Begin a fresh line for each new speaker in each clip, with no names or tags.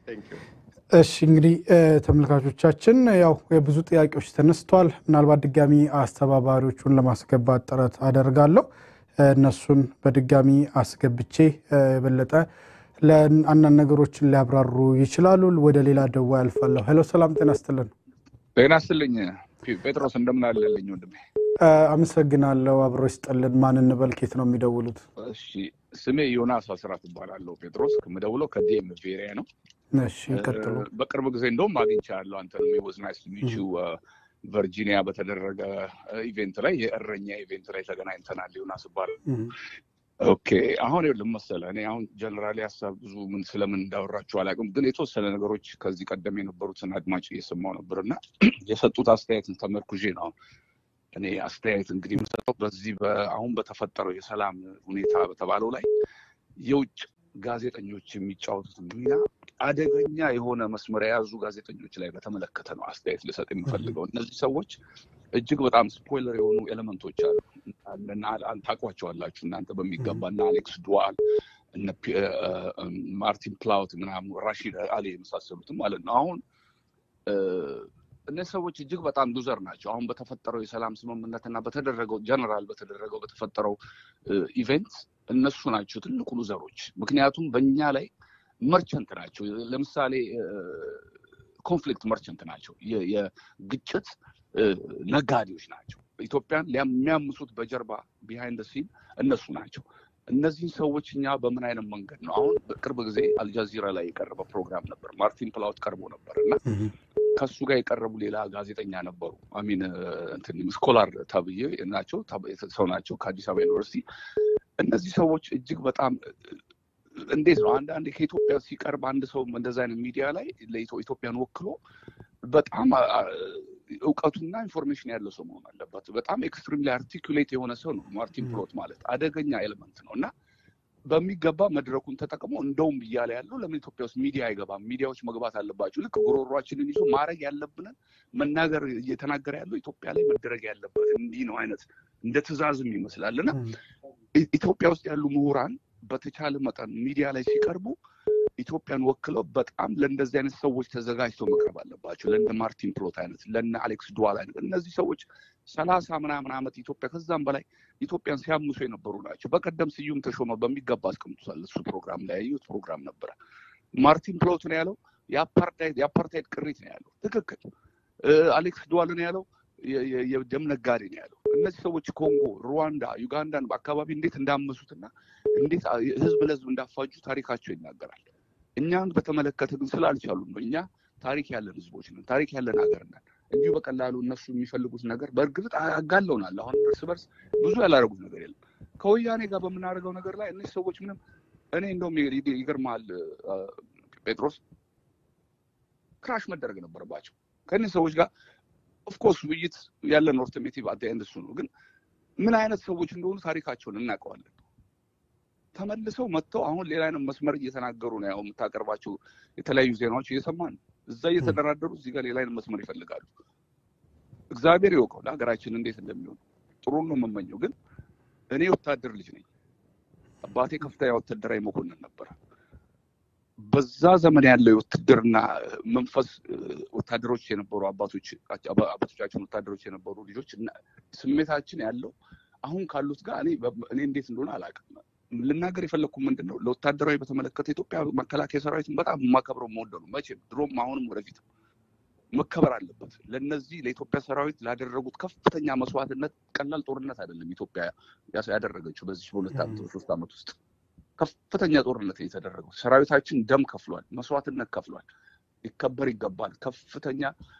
እሺ እንግዲህ ተመልካቾቻችን ያው የብዙ ጥያቄዎች ተነስቷል። ምናልባት ድጋሚ አስተባባሪዎቹን ለማስገባት ጥረት አደርጋለሁ። እነሱን በድጋሚ አስገብቼ የበለጠ ለአንዳንድ ነገሮችን ሊያብራሩ ይችላሉ። ወደ ሌላ ደዋ ያልፋለሁ። ሄሎ፣ ሰላም ጤና ይስጥልን።
ጤና ይስጥልኝ ጴጥሮስ፣ እንደምን አለልኝ ወንድሜ?
አመሰግናለሁ። አብሮ ይስጥልን። ማን እንበል? ኬት ነው የሚደውሉት?
እሺ፣ ስሜ ዮናስ አስራት እባላለሁ። ጴጥሮስ፣ የምደውለው ከዲኤም ቬሪያ ነው።
እሺ፣ ቀጥሉ።
በቅርብ ጊዜ እንደውም አግኝቻለሁ አንተ ወዝ ናይስ ሚቹ ቨርጂኒያ በተደረገ ኢቬንት ላይ የእረኛ ኢቬንት ላይ ተገናኝተናል። ዮናስ እባላለሁ። ኦኬ አሁን ይኸውልህ መሰለህ እኔ አሁን ጀነራሊ ሀሳብ ብዙ ምን ስለምን እንዳወራችሁ አላውቅም፣ ግን የተወሰነ ነገሮች ከዚህ ቀደም የነበሩትን አድማጭ እየሰማሁ ነበር እና የሰጡት አስተያየትን ተመርኩዤ ነው እኔ አስተያየት እንግዲህ የምሰጠው በዚህ አሁን በተፈጠረው የሰላም ሁኔታ በተባለው ላይ የውጭ ጋዜጠኞች የሚጫወቱት ሚና አደገኛ የሆነ መስመር የያዙ ጋዜጠኞች ላይ በተመለከተ ነው አስተያየት ልሰጥ የምፈልገው። እነዚህ ሰዎች እጅግ በጣም ስፖይለር የሆኑ ኤሌመንቶች አሉ። ታውቋቸዋላችሁ እናንተ በሚገባ እና አሌክስ ዱዋል እነ ማርቲን ፕላውት ምናምን ራሺድ አሊ የመሳሰሉትም ማለት ነው። አሁን እነዚህ ሰዎች እጅግ በጣም ሉዘር ናቸው። አሁን በተፈጠረው የሰላም ስምምነት እና በተደረገው ጀነራል በተደረገው በተፈጠረው ኢቨንት እነሱ ናቸው ትልቁ ሉዘሮች። ምክንያቱም በእኛ ላይ መርቸንት ናቸው። ለምሳሌ ኮንፍሊክት መርቸንት ናቸው። የግጭት ነጋዴዎች ናቸው። ኢትዮጵያን የሚያምሱት በጀርባ ቢሃይንድ ሲን እነሱ ናቸው። እነዚህን ሰዎች እኛ በምን አይነት መንገድ ነው አሁን በቅርብ ጊዜ አልጃዚራ ላይ የቀረበ ፕሮግራም ነበር። ማርቲን ፕላውት ቀርቦ ነበር እና ከሱ ጋር የቀረቡ ሌላ ጋዜጠኛ ነበሩ። አሚን ስኮላር ተብዬ ናቸው ሰው ናቸው ከአዲስ አበባ ዩኒቨርሲቲ። እነዚህ ሰዎች እጅግ በጣም እንዴት ነው አንዳንድ ከኢትዮጵያ ሲቀርብ አንድ ሰው እንደዚ አይነት ሚዲያ ላይ ኢትዮጵያን ወክሎ በጣም እውቀቱና ኢንፎርሜሽን ያለው ሰው መሆን አለበት። በጣም ኤክስትሪምሊ አርቲኩሌት የሆነ ሰው ነው ማርቲን ፕሎት ማለት አደገኛ ኤሌመንት ነው እና በሚገባ መድረኩን ተጠቅሞ እንደውም እያለ ያለው ለምን ኢትዮጵያ ውስጥ ሚዲያ አይገባም? ሚዲያዎች መግባት አለባቸው። ልክ ጉሮሯችንን ይዞ ማድረግ ያለብንን መናገር እየተናገረ ያለው ኢትዮጵያ ላይ መደረግ ያለበት እንዲህ ነው አይነት እንደ ትዕዛዝም ይመስላል እና ኢትዮጵያ ውስጥ ያሉ ምሁራን በተቻለ መጠን ሚዲያ ላይ ሲቀርቡ ኢትዮጵያን ወክለው በጣም ለእንደዚህ አይነት ሰዎች ተዘጋጅተው መቅረብ አለባቸው። ለእነ ማርቲን ፕሎት አይነት፣ ለእነ አሌክስ ዱዋል አይነት እነዚህ ሰዎች ሰላሳ ምናምን ዓመት ኢትዮጵያ ከዛም በላይ ኢትዮጵያን ሲያምሱ የነበሩ ናቸው። በቀደም ስዩም ተሾመ በሚገባ አስቀምጧል። እሱ ፕሮግራም ላይ ያየሁት ፕሮግራም ነበረ። ማርቲን ፕሎት ነው ያለው የአፓርታይድ ቅሪት ነው ያለው። ትክክል። አሌክስ ዱዋል ነው ያለው የደም ነጋዴ ነው ያለው። እነዚህ ሰዎች ኮንጎ፣ ሩዋንዳ፣ ዩጋንዳን በአካባቢ እንዴት እንዳመሱትና እንዴት ህዝብ ለህዝብ እንዳፋጁ ታሪካቸው ይናገራል። እኛን በተመለከተ ግን ስላልቻሉ ነው። እኛ ታሪክ ያለን ህዝቦች ነን፣ ታሪክ ያለን ሀገር ነን። እንዲሁ በቀላሉ እነሱ የሚፈልጉት ነገር በእርግጥ አጋለውናል። አሁን እርስ በርስ ብዙ ያላደረጉት ነገር የለም። ከወያኔ ጋር በምናደርገው ነገር ላይ እነዚህ ሰዎች ምንም እኔ እንደውም ይገርማል ጴጥሮስ ክራሽ መደረግ ነበረባቸው ከእነዚህ ሰዎች ጋር ኦፍኮርስ ውይይት ያለን ኦልተርኔቲቭ አት ኤንድ እሱ ነው። ግን ምን አይነት ሰዎች እንደሆኑ ታሪካቸውን እናውቀዋለን። ተመልሰው መጥተው አሁን ሌላ አይነት መስመር እየተናገሩ ነው። ያው የምታቀርባቸው የተለያዩ ዜናዎች እየሰማን ነው። እዛ እየተደራደሩ እዚህ ጋር ሌላ አይነት መስመር ይፈልጋሉ። እግዚአብሔር ይወቀው ለሀገራችን እንዴት እንደሚሆን ጥሩ ነው የምመኘው። ግን እኔ ወታደር ልጅ ነኝ። አባቴ ከፍተኛ ወታደራዊ መኮንን ነበረ። በዛ ዘመን ያለው የውትድርና መንፈስ ወታደሮች የነበሩ አባቶች አባቶቻችን ወታደሮች የነበሩ ልጆች ስሜታችን ያለው አሁን ካሉት ጋር እኔ እንዴት እንደሆነ አላውቅም። ልናገር የፈለግኩ ምንድን ነው ለወታደራዊ በተመለከተ ኢትዮጵያ መከላከያ ሰራዊትን በጣም የማከብረው መወደው ነው። መቼም ድሮም አሁንም ወደፊትም መከበር አለበት። ለነዚህ ለኢትዮጵያ ሰራዊት ላደረጉት ከፍተኛ መስዋዕትነት ቀላል ጦርነት አይደለም ኢትዮጵያ ያደረገችው በዚህ በሁለት ዓመት በሶስት ዓመት ውስጥ ከፍተኛ ጦርነት የተደረገው ሰራዊታችን ደም ከፍሏል፣ መስዋዕትነት ከፍሏል። ሊከበር ይገባል። ከፍተኛ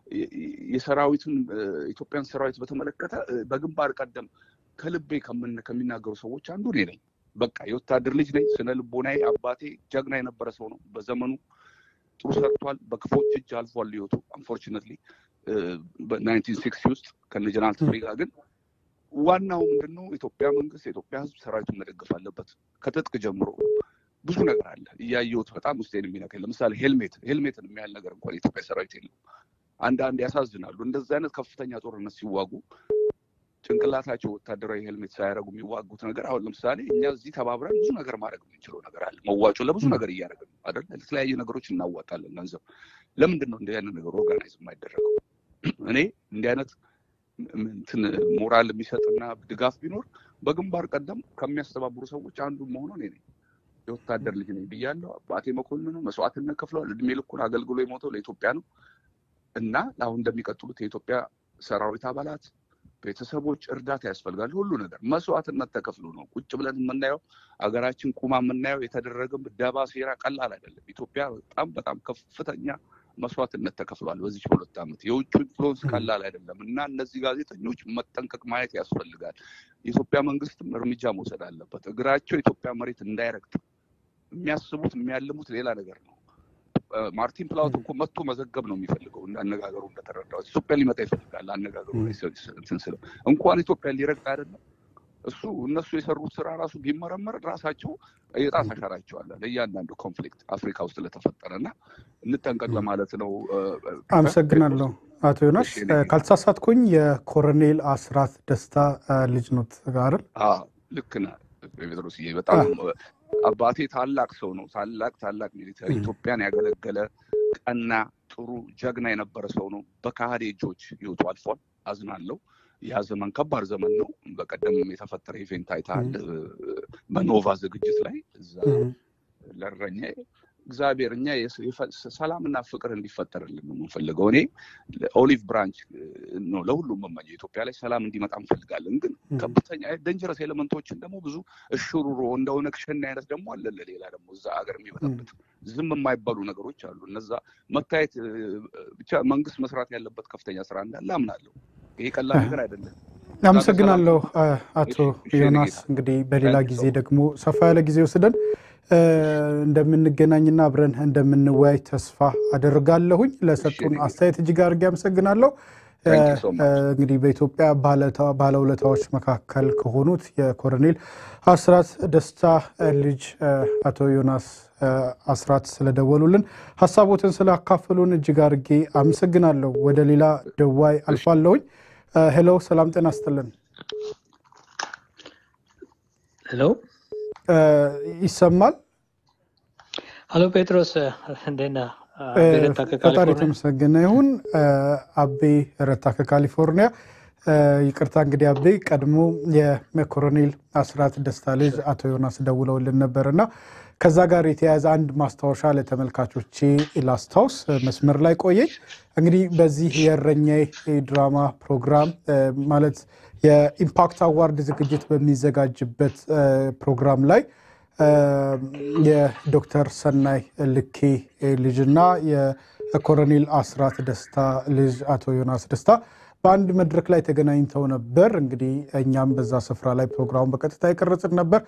የሰራዊትን ኢትዮጵያን ሰራዊት በተመለከተ በግንባር ቀደም ከልቤ ከሚናገሩ ሰዎች አንዱ እኔ ነኝ። በቃ የወታደር ልጅ ነኝ። ስነ ልቦናዬ አባቴ ጀግና የነበረ ሰው ነው። በዘመኑ ጥሩ ሰርቷል። በክፎች እጅ አልፏል ህይወቱ አንፎርቹኔትሊ በናይንቲን ሲክስቲ ውስጥ ከነ ጀነራል ተፈሪ ጋር ግን ዋናው ምንድን ነው? የኢትዮጵያ መንግስት የኢትዮጵያ ህዝብ ሰራዊቱን መደገፍ አለበት። ከትጥቅ ጀምሮ ብዙ ነገር አለ እያየሁት በጣም ውስጤን የሚነካኝ ለምሳሌ ሄልሜት ሄልሜትን የሚያህል ነገር እንኳን የኢትዮጵያ ሰራዊት የለም። አንዳንድ ያሳዝናሉ። እንደዚህ አይነት ከፍተኛ ጦርነት ሲዋጉ ጭንቅላታቸው ወታደራዊ ሄልሜት ሳያደርጉ የሚዋጉት ነገር አሁን ለምሳሌ እኛ እዚህ ተባብረን ብዙ ነገር ማድረግ የምንችለው ነገር አለ። መዋጮ ለብዙ ነገር እያደረግን ነው አይደል? ለተለያዩ ነገሮች እናዋጣለን ገንዘብ። ለምንድን ነው እንዲህ አይነት ነገር ኦርጋናይዝ የማይደረገው? እኔ እንዲህ አይነት እንትን ሞራል የሚሰጥና ድጋፍ ቢኖር በግንባር ቀደም ከሚያስተባብሩ ሰዎች አንዱ መሆኑ እኔ ነኝ። የወታደር ልጅ ነኝ ብያለሁ። አባቴ መኮንን ነው። መስዋዕትነት ከፍለዋል። እድሜ ልኩን አገልግሎ የሞተው ለኢትዮጵያ ነው እና አሁን እንደሚቀጥሉት የኢትዮጵያ ሰራዊት አባላት ቤተሰቦች እርዳታ ያስፈልጋል። ሁሉ ነገር መስዋዕትነት ተከፍሎ ነው ቁጭ ብለን የምናየው አገራችን ቁማ የምናየው የተደረገ ደባ፣ ሴራ ቀላል አይደለም። ኢትዮጵያ በጣም በጣም ከፍተኛ መስዋዕትነት ተከፍሏል በዚህ ሁለት ዓመት። የውጭ ኢንፍሉወንስ ቀላል አይደለም እና እነዚህ ጋዜጠኞች መጠንቀቅ ማየት ያስፈልጋል። የኢትዮጵያ መንግስትም እርምጃ መውሰድ አለበት። እግራቸው የኢትዮጵያ መሬት እንዳይረግጥ የሚያስቡት የሚያልሙት ሌላ ነገር ነው። ማርቲን ፕላውት እኮ መጥቶ መዘገብ ነው የሚፈልገው። አነጋገሩ እንደተረዳሁት ኢትዮጵያ ሊመጣ ይፈልጋል። አነጋገሩ እንትን ስለው እንኳን ኢትዮጵያ ሊረግጥ አይደለም እሱ እነሱ የሰሩት ስራ ራሱ ቢመረመር ራሳቸው የጣት አሻራቸው አለ ለእያንዳንዱ ኮንፍሊክት አፍሪካ ውስጥ ለተፈጠረ እና እንጠንቀቅ ለማለት ነው።
አመሰግናለሁ አቶ ዮናስ። ካልተሳሳትኩኝ የኮሎኔል አስራት ደስታ ልጅ ኖት አይደል?
ልክ ነህ ጴጥሮስዬ። በጣም አባቴ ታላቅ ሰው ነው። ታላቅ ታላቅ ሚሊተሪ ኢትዮጵያን ያገለገለ ቀና፣ ጥሩ ጀግና የነበረ ሰው ነው። በካህዴ እጆች ህይወቱ አልፏል። አዝናለሁ። ያ ዘመን ከባድ ዘመን ነው። በቀደም የተፈጠረ ኢቬንት አይተሃል። በኖቫ ዝግጅት ላይ እዛ ለእረኛ እግዚአብሔር እኛ ሰላምና ፍቅር እንዲፈጠርልን ነው የምንፈልገው። እኔ ኦሊቭ ብራንች ነው ለሁሉም መመኘው። ኢትዮጵያ ላይ ሰላም እንዲመጣ እንፈልጋለን። ግን ከፍተኛ ደንጀረስ ኤሌመንቶችን ደግሞ ብዙ እሽሩሮ እንደ ኦነግ ሸኔ አይነት ደግሞ አለ። ሌላ ደግሞ እዛ ሀገር የሚበጠብጥ ዝም የማይባሉ ነገሮች አሉ። እነዛ መታየት ብቻ መንግስት መስራት ያለበት ከፍተኛ ስራ እንዳለ አምናለሁ። ይሄ ቀላል ነገር አይደለም።
አመሰግናለሁ አቶ ዮናስ። እንግዲህ በሌላ ጊዜ ደግሞ ሰፋ ያለ ጊዜ ወስደን እንደምንገናኝና አብረን እንደምንወያይ ተስፋ አደርጋለሁኝ። ለሰጡን አስተያየት እጅግ አድርጌ አመሰግናለሁ። እንግዲህ በኢትዮጵያ ባለውለታዎች መካከል ከሆኑት የኮሎኔል አስራት ደስታ ልጅ አቶ ዮናስ አስራት ስለደወሉልን ሀሳቦትን ስላካፈሉን እጅግ አድርጌ አመሰግናለሁ። ወደ ሌላ ደዋይ አልፋለሁኝ። ሄሎ፣ ሰላም ጤና ይስጥልን።
ሄሎ
ይሰማል?
ሀሎ ጴጥሮስ እንዴት ነህ?
ፈጣሪ የተመሰገነ ይሁን። አቤ ረታ ከካሊፎርኒያ። ይቅርታ እንግዲህ አቤ ቀድሞ የኮሎኔል አስራት ደስታ ልጅ አቶ ዮናስ ደውለውልን ነበር እና ከዛ ጋር የተያያዘ አንድ ማስታወሻ ለተመልካቾቼ ላስታውስ። መስመር ላይ ቆየኝ። እንግዲህ በዚህ የእረኛዬ ድራማ ፕሮግራም ማለት የኢምፓክት አዋርድ ዝግጅት በሚዘጋጅበት ፕሮግራም ላይ የዶክተር ሰናይ ልኬ ልጅና የኮሎኔል አስራት ደስታ ልጅ አቶ ዮናስ ደስታ በአንድ መድረክ ላይ ተገናኝተው ነበር። እንግዲህ እኛም በዛ ስፍራ ላይ ፕሮግራሙን በቀጥታ የቀረጽን ነበር።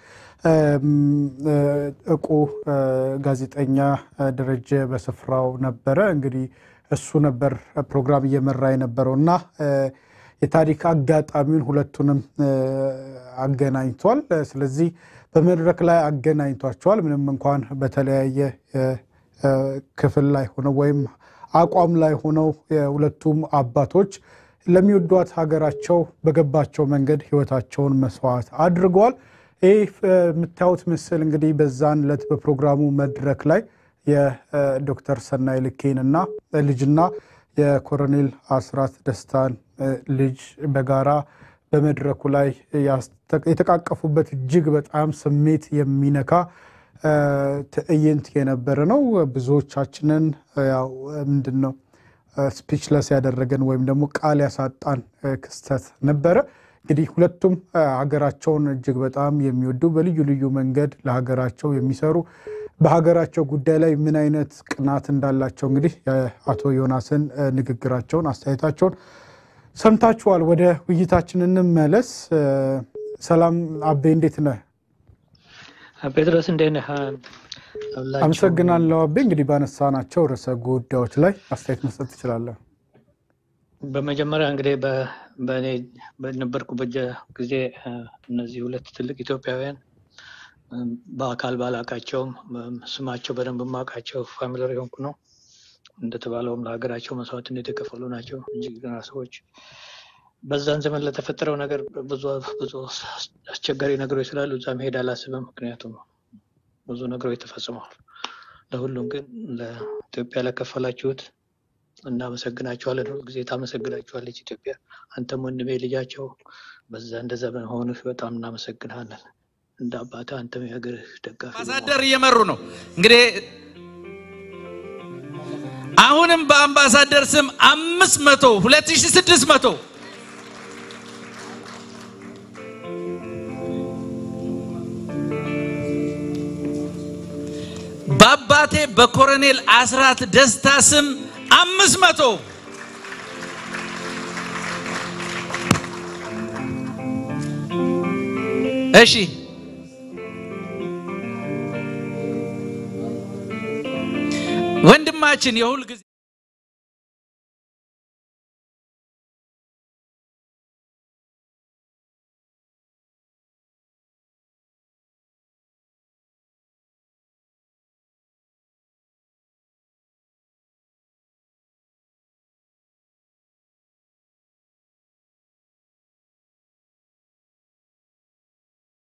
እቁ ጋዜጠኛ ደረጀ በስፍራው ነበረ። እንግዲህ እሱ ነበር ፕሮግራም እየመራ የነበረው እና የታሪክ አጋጣሚውን ሁለቱንም አገናኝቷል። ስለዚህ በመድረክ ላይ አገናኝቷቸዋል። ምንም እንኳን በተለያየ ክፍል ላይ ሆነው ወይም አቋም ላይ ሆነው የሁለቱም አባቶች ለሚወዷት ሀገራቸው በገባቸው መንገድ ሕይወታቸውን መስዋዕት አድርገዋል። ይህ የምታዩት ምስል እንግዲህ በዛን ዕለት በፕሮግራሙ መድረክ ላይ የዶክተር ሰናይ ልኬንና ልጅና የኮሎኔል አስራት ደስታን ልጅ በጋራ በመድረኩ ላይ የተቃቀፉበት እጅግ በጣም ስሜት የሚነካ ትዕይንት የነበረ ነው። ብዙዎቻችንን ያው ምንድን ነው ስፒችለስ ያደረገን ወይም ደግሞ ቃል ያሳጣን ክስተት ነበረ። እንግዲህ ሁለቱም ሀገራቸውን እጅግ በጣም የሚወዱ በልዩ ልዩ መንገድ ለሀገራቸው የሚሰሩ በሀገራቸው ጉዳይ ላይ ምን አይነት ቅናት እንዳላቸው እንግዲህ የአቶ ዮናስን ንግግራቸውን፣ አስተያየታቸውን ሰምታችኋል። ወደ ውይይታችን እንመለስ። ሰላም አቤ፣ እንዴት ነህ?
ጴጥሮስ እንዴት ነህ?
አመሰግናለሁ አቤ። እንግዲህ ባነሳናቸው ርዕሰ ጉዳዮች ላይ አስተያየት መስጠት ትችላለህ።
በመጀመሪያ እንግዲህ በእኔ በነበርኩበት ጊዜ እነዚህ ሁለት ትልቅ ኢትዮጵያውያን በአካል ባላቃቸውም ስማቸው በደንብ የማውቃቸው ፋሚሊር የሆንኩ ነው። እንደተባለውም ለሀገራቸው መስዋዕትነት የከፈሉ ናቸው። እጅግ ገና ሰዎች በዛን ዘመን ለተፈጠረው ነገር ብዙ ብዙ አስቸጋሪ ነገሮች ስላሉ እዛ መሄድ አላስብም። ምክንያቱም ብዙ ነገሮች ተፈጽመዋል። ለሁሉም ግን ለኢትዮጵያ ለከፈላችሁት እናመሰግናችኋለን። ሁሉ ጊዜ ታመሰግናችኋለች ኢትዮጵያ። አንተም ወንድሜ ልጃቸው በዛ እንደዛ በመሆንህ በጣም እናመሰግናለን። እንደ አባትህ አንተም የሀገርህ ደጋፊ
አምባሳደር እየመሩ ነው እንግዲህ አሁንም በአምባሳደር ስም አምስት መቶ ሁለት ሺ ስድስት መቶ በአባቴ በኮሎኔል አስራት ደስታ ስም አምስት መቶ እሺ ወንድማችን የሁል ጊዜ